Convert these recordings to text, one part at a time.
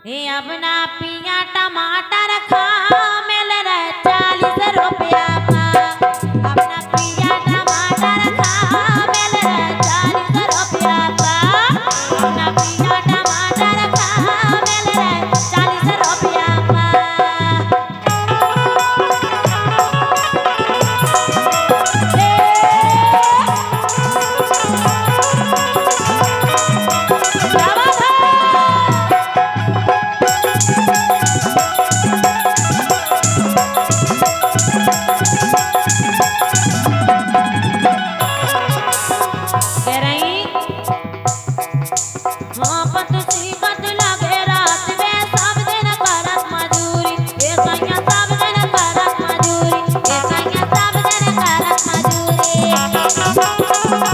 हे अपना पिया टमाटर खा मिल रहे चालीस रुपया का अपना पिया टमाटर खा मिल रहे चालीस रुपया का अपना पिया टमाटर खा मिल रहे चालीस रुपया का क्या बात है कह रही हाँ पत सी पत लगे रात में सब दिन करत मजूरी ए सैया सब दिन करत मजूरी ए सैया सब दिन करत मजूरी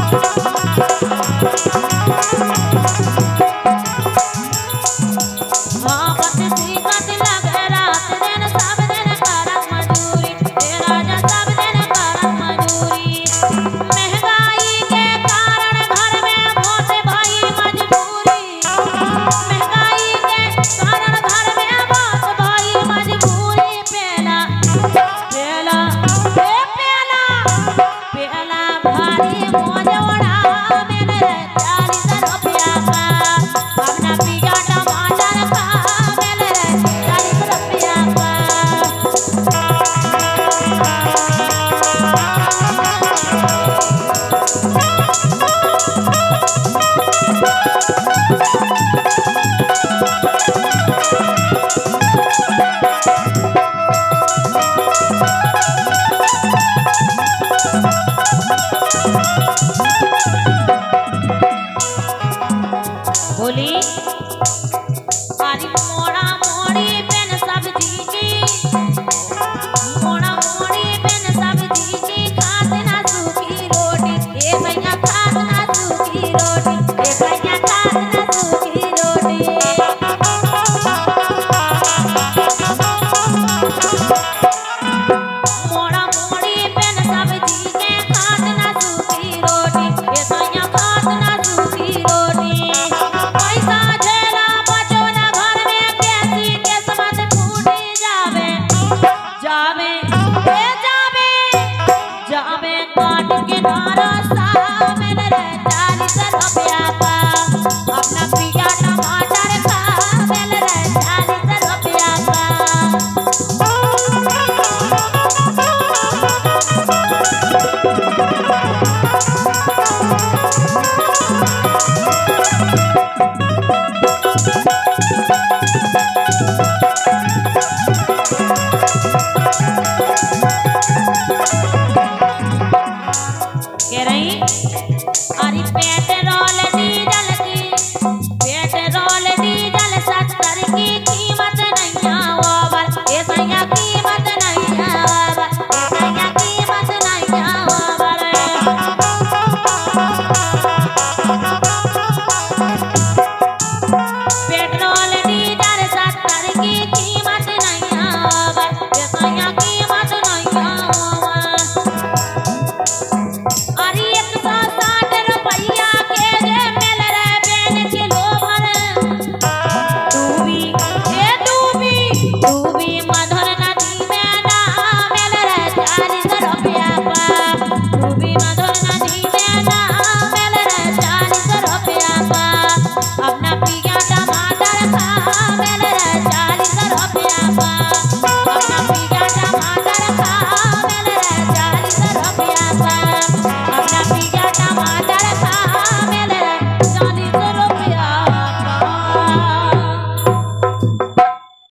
हाँ पत सी पत लगे रात दिन सब दिन करत मजूरी ए राजा सब दिन करत मजूरी महंगाई के कारण घर में बहुत भाई मजबूरी महंगाई के कारण घर में बहुत भाई मजबूरी पेला पेला ए पेला पेला भारी मोजोड़ा मेरे चालीस रुपया का अपना पिया टमाटर का मेरे चालीस रुपया का बोली अरे मोड़ा मोड़ी पेन सब्जी की मोड़ा मोड़ी पेन सब्जी की खात ना सूखी रोटी ए भैया खात ना सूखी रोटी ए भैया खात ना सूखी रोटी मोड़ा मोड़ी पेन सब्जी के खात ना सूखी रोटी ए भैया खात ना सूखी रोटी पैसा झेला बचो ना घर में कैसी किस्मत फूटी जावे जावे ए जावे जावे काट के नारा सा मिल रे चालीस रुपया का अपना पिया टमाटर का मिल रे चालीस रुपया का कह रही अरे पेट्रोल डीजल की पेट्रोल डीजल सत्तर की कीमत नहीं आवर ए सैया कीमत नहीं आवर ए सैया कीमत नहीं आवर पेट्रोल डीजल सत्तर की कीमत नहीं आवर ए सैया कीमत नहीं आवर अरे एक सौ साठ रुपया के जे मिल रहे बेन किलो भर डूबी ए डूबी डूबी मधुर नदी में ना मिल रहे चालीस रुपया का डूबी मधुर नदी में ना मिल रहे चालीस रुपया का अपना पिया टमाटर का मिल रहे चालीस रुपया का